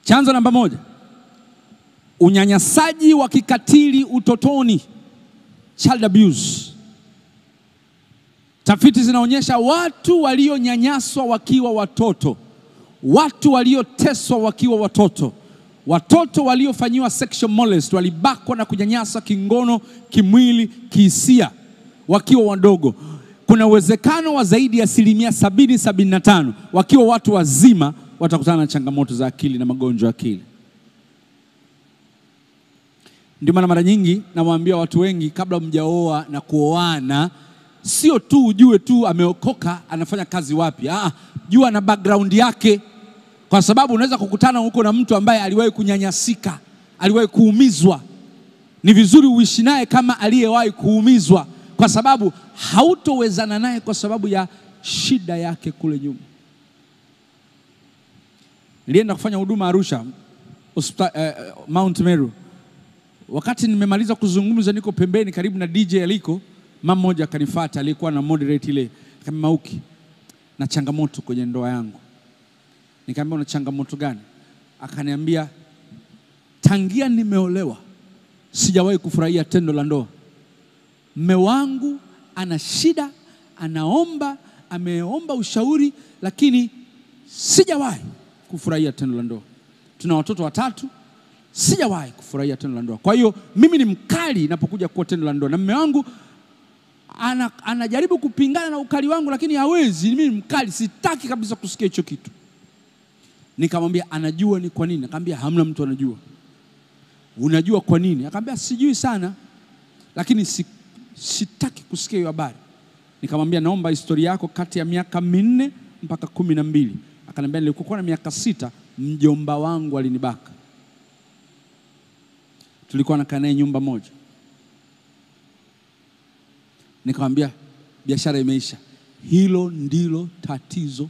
Chanzo namba moja, unyanyasaji wa kikatili utotoni, child abuse. Tafiti zinaonyesha watu walionyanyaswa wakiwa watoto, watu walioteswa wakiwa watoto, watoto waliofanyiwa sexual molest, walibakwa na kunyanyasa kingono, kimwili, kihisia wakiwa wadogo, kuna uwezekano wa zaidi ya asilimia sabini sabini na tano wakiwa watu wazima watakutana na changamoto za akili na magonjwa ya akili. Ndio maana mara nyingi nawaambia watu wengi, kabla mjaoa na kuoana, sio tu ujue tu ameokoka anafanya kazi wapi. Ah, jua na background yake, kwa sababu unaweza kukutana huko na mtu ambaye aliwahi kunyanyasika, aliwahi kuumizwa. Ni vizuri uishi naye kama aliyewahi kuumizwa, kwa sababu hautowezana naye kwa sababu ya shida yake kule nyuma. Nilienda kufanya huduma Arusha hospitali, eh, Mount Meru. Wakati nimemaliza kuzungumza, niko pembeni karibu na DJ aliko, mama mmoja akanifuata, aliyekuwa na moderate ile, akaniambia Mauki, na changamoto kwenye ndoa yangu. Nikamwambia una changamoto gani? Akaniambia tangia nimeolewa sijawahi kufurahia tendo la ndoa. Mme wangu ana shida, anaomba, ameomba ushauri, lakini sijawahi kufurahia tendo la ndoa. Tuna watoto watatu, sijawahi kufurahia tendo la ndoa. Kwa hiyo mimi ni mkali inapokuja kuwa tendo la ndoa, na mme wangu ana, anajaribu kupingana na ukali wangu, lakini hawezi. Mimi ni mkali, sitaki kabisa kusikia hicho kitu. Nikamwambia anajua ni kwa nini? Akamwambia hamna mtu anajua. Unajua kwa nini? Akamwambia sijui sana, lakini si, sitaki kusikia hiyo habari. Nikamwambia naomba historia yako kati ya miaka minne mpaka kumi na mbili. Akaniambia nilikuwa na miaka sita, mjomba wangu alinibaka. Tulikuwa nakaa naye nyumba moja. Nikamwambia biashara imeisha. Hilo ndilo tatizo,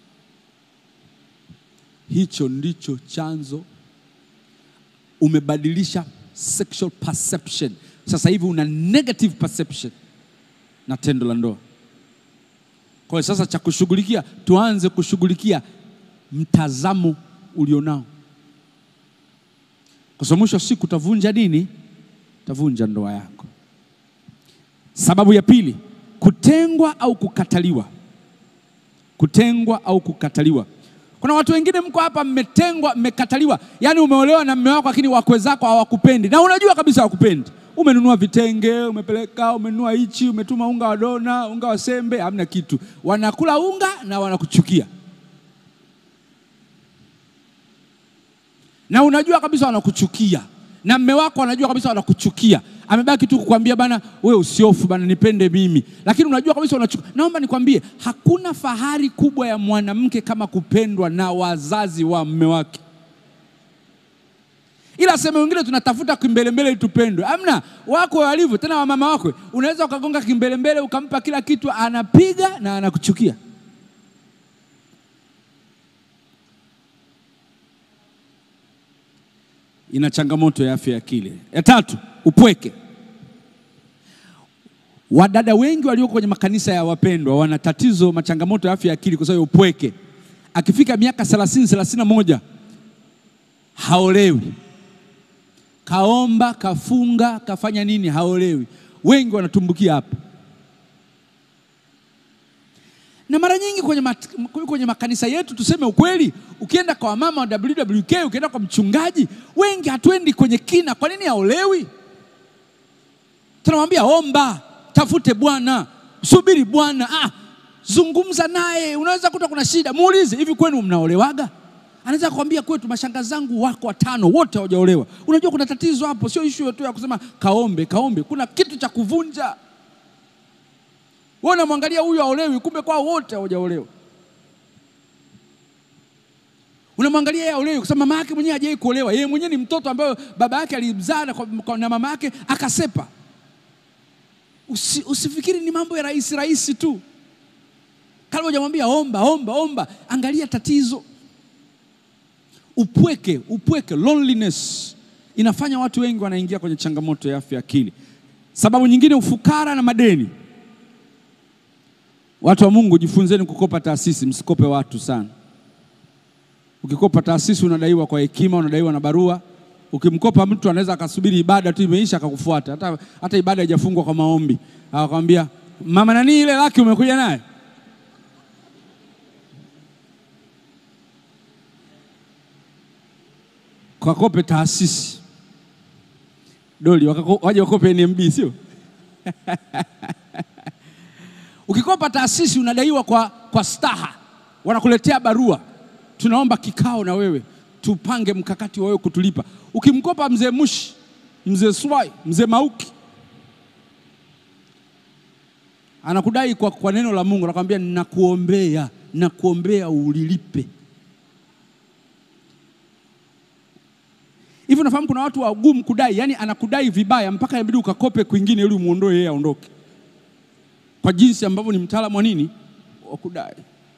hicho ndicho chanzo. Umebadilisha sexual perception, sasa hivi una negative perception na tendo la ndoa. Kwa hiyo sasa cha kushughulikia, tuanze kushughulikia mtazamo ulionao, kwa sababu mwisho wa siku utavunja nini? Utavunja ndoa yako. Sababu ya pili, kutengwa au kukataliwa. Kutengwa au kukataliwa. Kuna watu wengine mko hapa, mmetengwa, mmekataliwa. Yaani umeolewa na mme wako, lakini wakwe zako hawakupendi na unajua kabisa hawakupendi. Umenunua vitenge, umepeleka, umenunua hichi, umetuma unga wa dona, unga wa sembe, hamna kitu. Wanakula unga na wanakuchukia, na unajua kabisa wanakuchukia, na mme wako anajua kabisa wanakuchukia. Amebaki tu kukwambia bana, we usiofu bana, nipende mimi, lakini unajua kabisa unachukia. Naomba nikwambie, hakuna fahari kubwa ya mwanamke kama kupendwa na wazazi wa mme wake ila sehemu wengine tunatafuta kimbelembele ili tupendwe. Amna wako walivyo tena, wamama wako unaweza ukagonga kimbelembele ukampa kila kitu, anapiga na anakuchukia. Ina changamoto ya afya ya akili. Ya tatu, upweke. Wadada wengi walioko kwenye makanisa ya wapendwa wana tatizo, machangamoto ya afya ya akili kwa sababu ya upweke. Akifika miaka 30 31 haolewi kaomba kafunga kafanya nini, haolewi. Wengi wanatumbukia hapa, na mara nyingi kwenye, mat, kwenye makanisa yetu, tuseme ukweli, ukienda kwa wamama wa WWK, ukienda kwa mchungaji, wengi hatuendi kwenye kina. Kwa nini haolewi? Tunamwambia omba, tafute Bwana, subiri Bwana, ah, zungumza naye. Unaweza kuta kuna shida, muulize, hivi kwenu mnaolewaga? Anaweza kukwambia kwetu mashangazi zangu wako watano wote hawajaolewa. Unajua kuna tatizo hapo, sio issue tu ya kusema kaombe kaombe, kuna kitu cha kuvunja. Wewe unamwangalia huyu aolewi, kumbe kwao wote hawajaolewa. Unamwangalia yeye aolewi kwa sababu mama yake mwenyewe hajawahi kuolewa. Yeye mwenyewe ni mtoto ambaye baba yake alimzaa na mama yake akasepa. Usi, usifikiri ni mambo ya rahisi rahisi tu. Kama hujamwambia omba omba omba, angalia tatizo Upweke, upweke, loneliness inafanya watu wengi wanaingia kwenye changamoto ya afya ya akili. Sababu nyingine, ufukara na madeni. Watu wa Mungu, jifunzeni kukopa taasisi, msikope watu sana. Ukikopa taasisi unadaiwa kwa hekima, unadaiwa na barua. Ukimkopa mtu anaweza akasubiri ibada tu imeisha akakufuata, hata, hata ibada haijafungwa kwa maombi, akakwambia mama nani, ile laki umekuja naye kakope taasisi doli wakako, waje wakope NMB sio? Ukikopa taasisi unadaiwa kwa, kwa staha, wanakuletea barua, tunaomba kikao na wewe tupange mkakati wa wewe kutulipa. Ukimkopa mzee Mushi, mzee Swai, mzee Mauki anakudai kwa, kwa neno la Mungu, anakwambia ninakuombea, ninakuombea ulilipe. Hivi unafahamu kuna watu wagumu kudai, yani anakudai vibaya mpaka inabidi ukakope kwingine ili umuondoe yeye aondoke, kwa jinsi ambavyo ni mtaalamu wa nini wa kudai.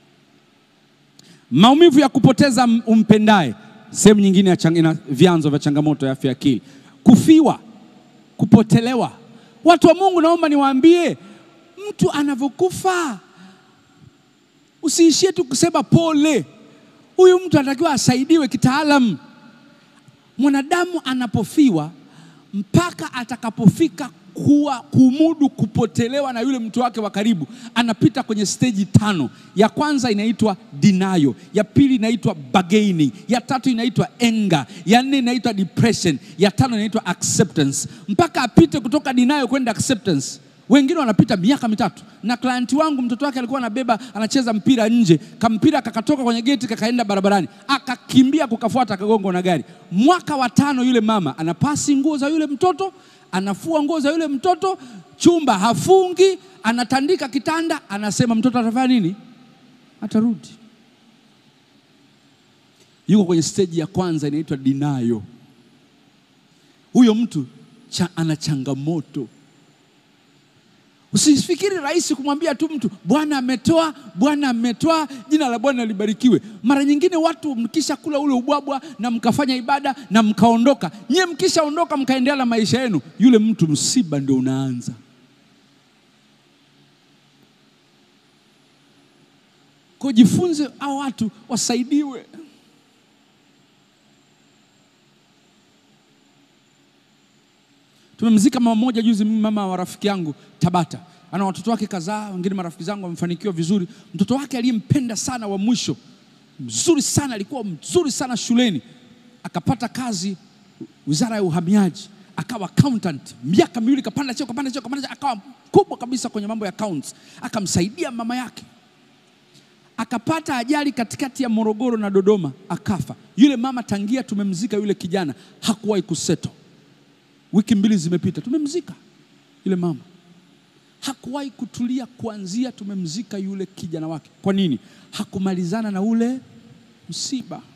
Maumivu ya kupoteza umpendaye, sehemu nyingine ya chang, ina vyanzo vya changamoto ya afya ya akili. Kufiwa, kupotelewa. Watu wa Mungu, naomba niwaambie, mtu anavyokufa usiishie tu kusema pole. Huyu mtu anatakiwa asaidiwe kitaalamu. Mwanadamu anapofiwa mpaka atakapofika kuwa kumudu kupotelewa na yule mtu wake wa karibu, anapita kwenye steji tano. Ya kwanza inaitwa denial, ya pili inaitwa bargaining, ya tatu inaitwa anger, ya nne inaitwa depression, ya tano inaitwa acceptance, mpaka apite kutoka denial kwenda acceptance. Wengine wanapita miaka mitatu. Na klienti wangu mtoto wake alikuwa anabeba anacheza mpira nje, kampira kakatoka kwenye geti kakaenda barabarani, akakimbia kukafuata, akagongwa na gari. Mwaka wa tano, yule mama anapasi nguo za yule mtoto, anafua nguo za yule mtoto, chumba hafungi, anatandika kitanda, anasema mtoto atafanya nini? Atarudi. Yuko kwenye steji ya kwanza inaitwa denial. Huyo mtu cha, ana changamoto Usifikiri rahisi kumwambia tu mtu Bwana ametoa, Bwana ametoa, jina la Bwana libarikiwe. Mara nyingine watu mkisha kula ule ubwabwa na mkafanya ibada na mkaondoka, nyie mkishaondoka mkaendelea na maisha yenu, yule mtu msiba ndio unaanza. Kwa jifunze, hao watu wasaidiwe. Tumemzika mama mmoja juzi, mimi mama wa rafiki yangu Tabata, ana watoto wake kadhaa, wengine marafiki zangu wamefanikiwa vizuri. Mtoto wake aliyempenda sana wa mwisho, mzuri sana, alikuwa mzuri sana shuleni, akapata kazi wizara ya uhamiaji, akawa accountant, miaka miwili, kapanda cheo, kapanda cheo, kapanda cheo, akawa mkubwa kabisa kwenye mambo ya accounts, akamsaidia mama yake. Akapata ajali katikati ya Morogoro na Dodoma, akafa. Yule mama tangia tumemzika yule kijana hakuwahi kuseto Wiki mbili zimepita, tumemzika yule mama, hakuwahi kutulia kuanzia tumemzika yule kijana wake. Kwa nini? Hakumalizana na ule msiba.